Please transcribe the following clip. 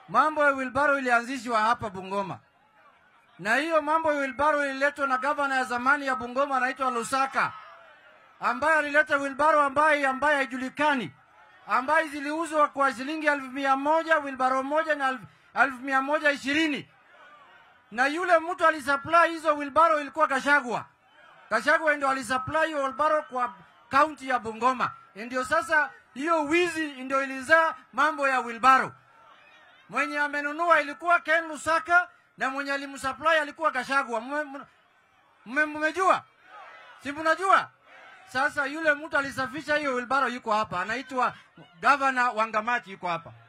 mambo ya wilbaro ilianzishwa hapa Bungoma, na hiyo mambo ya wilbaro ililetwa na gavana ya zamani ya Bungoma anaitwa Lusaka, ambaye alileta wilbaro ambaye ambaye haijulikani, ambaye ziliuzwa kwa shilingi elfu mia moja wilbaro moja na elfu- elfu mia moja ishirini na yule mtu alisupply hizo wilbaro ilikuwa Kashagwa. Kashagwa ndio alisupply hiyo wilbaro kwa kaunti ya Bungoma, ndio sasa hiyo wizi ndio ilizaa mambo ya wilbaro. Mwenye amenunua ilikuwa Ken Lusaka na mwenye alimsupply alikuwa Kashagwa. Mme- mme- mme- Mmejua? Si mnajua? Sasa yule mtu alisafisha hiyo wilbaro yuko hapa, anaitwa gavana Wangamati yuko hapa.